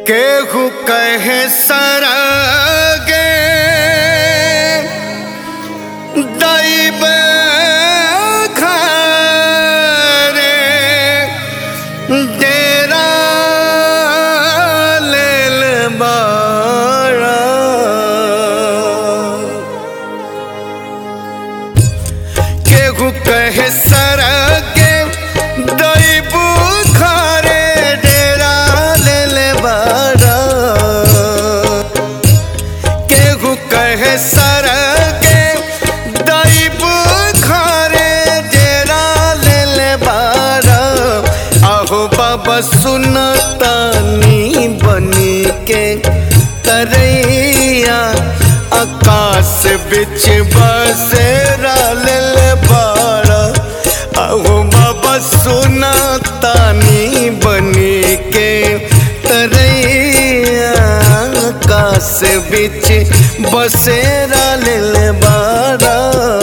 केहू कहे सरगे दैब घरे डेरा लेल बाड़ा केहू कहे सरगे दैब घरे डेरा लेल बाड़ा केहू कहे सरगे दैब घरे डेरा लेल बाड़ा आहो बाबा सुनतानी बनी के तरैया आकाश बिच बसेरा लेल बाड़ा आहो बाबा सुनतानी बनी के तरैया आकाश बिच बसेरा लेल बाड़ा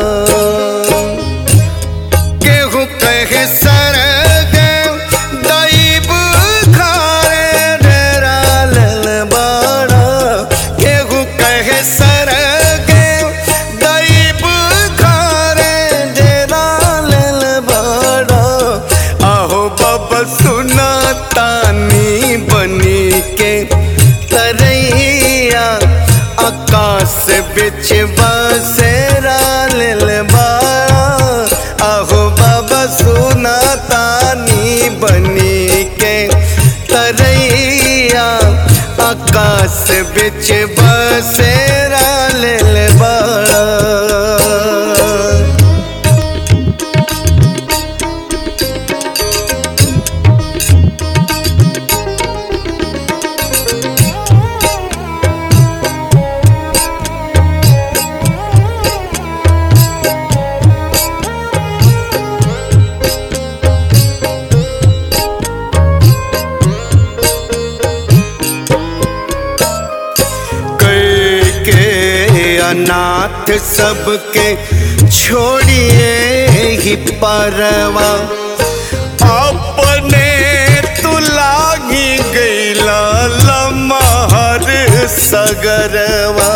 केहू कहे सरगे दैब घरे डेरा लेल बाड़ा केहू कहे सरगे दैब घरे डेरा लेल बाड़ा आहो बाबा सुना तानी बनी के तरैया आकाश बिच बसेरा लेल बाड़ा आहो बाबा सुना तानी बनी के तरैया आकाश बिच बसेरा लेल बाड़ा कई के अनाथ सबके छोड़िए ही परवा अपने तू लागी गईला लमहर सगरवा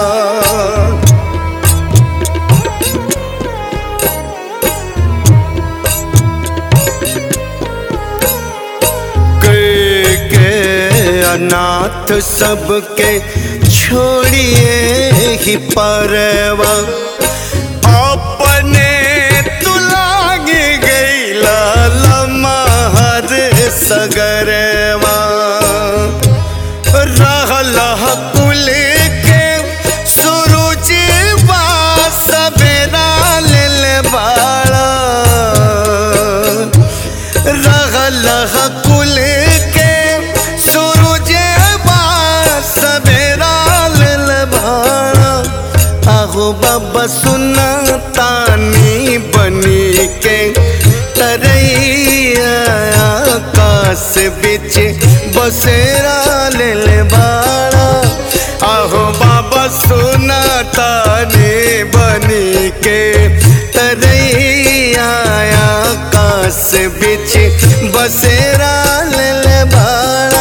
के के अनाथ सबके छोड़िए ही परवा अपने तुलागी गईला लमहर सगरवा रहल कुल के सूरज सवेरा लेल बाड़ा रहल कुल के सूरज सवेरा लेल भाड़ा आहो बाबा सुना तानी बनी के तरैया आकाश बिच बसेरा लेल बाड़ा आहो बाबा सुना तानी बनी के तरैया आकाश बिच बसेरा लेल बाड़ा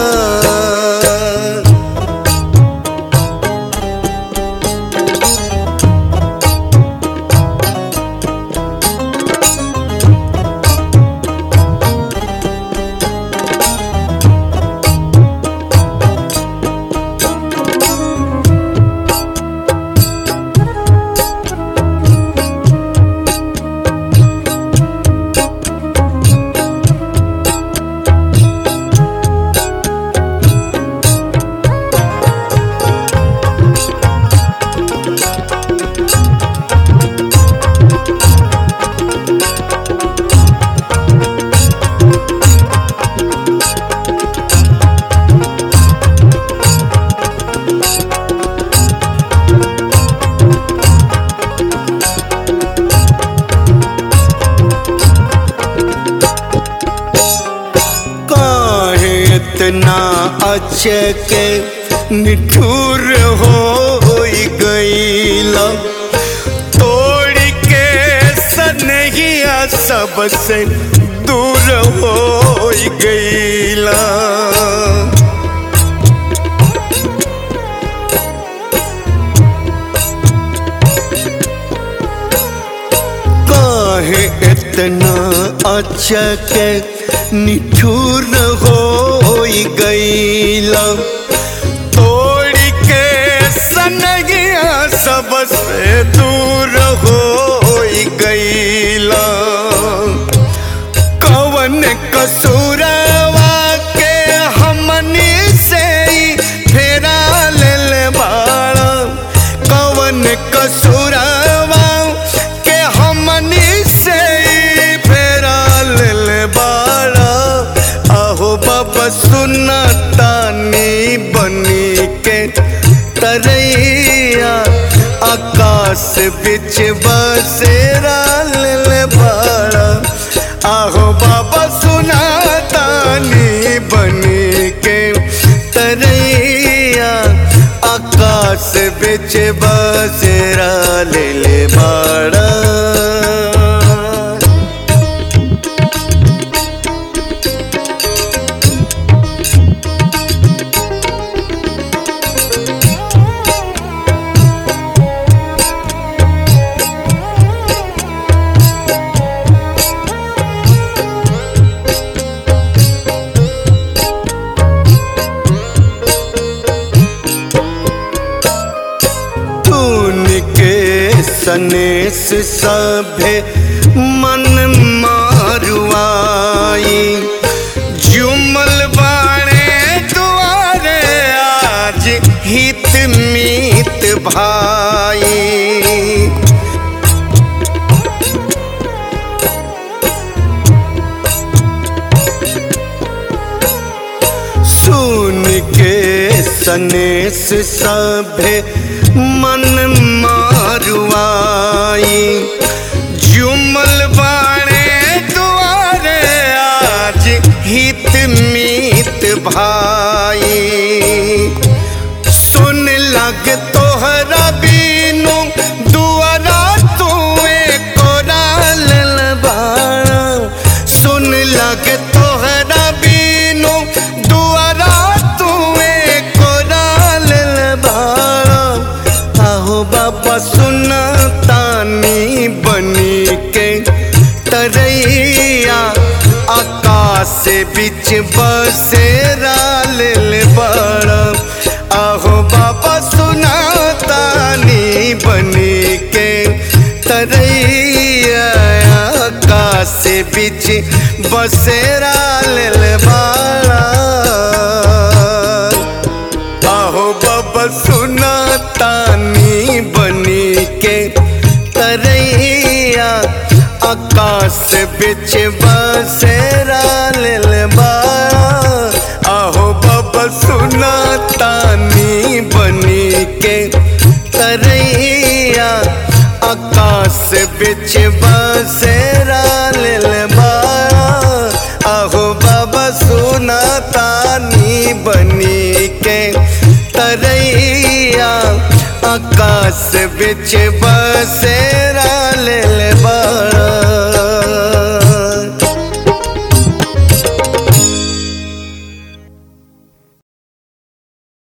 काहे इतना अचके निठुर हो गईला तोड़ के सनहिया सबसे दूर हो गईला काहे इतना अचक निठुर हो गईला तोड़ के सनगिया सबसे दूर हो गईला कवन कसूरवा के हमनी से ही फेरा लेल बाड़ा कवन कसूरवा के हमनी से ही फेरा लेल बाड़ा आहो बाबा सुना तानी बनी के तरैया आकाश बिच बसेरा लेल बाड़ा आहो बाबा सुना तानी बनी के तरैया आकाश बिच बसेरा ले ले बाड़ा तून के सनेस सभे मन मारुआई जुमल बाणे दुआरे आज हित मीत भाई सुन के सनेस सभे मन मारुआई जुमल बाणे दुआरे आज हित मीत भाई सुन लग तोहरा बीनू दुआरा तुए कोराल बाड़ा सुन लग तोहरा बीनू दुआरा तुए कोराल बाड़ा आहो बाबा सुना तानी बनी के तरैया आकाश बिच बसेरा लेल बड़ा आहो बाबा सुना तानी बनी के तरैया आकाश बिच बसेरा लेल बड़ा आहो बाबा सुना तानी बनी के तरैया आकाश बिच बसेरा लेल बाड़ा आहो बाबा सुना तानी बनी के तरैया आकाश बिच बसेरा लेल बाड़ा आहो बाबा सुना तानी बनी के तरैया आकाश बिच बसेरा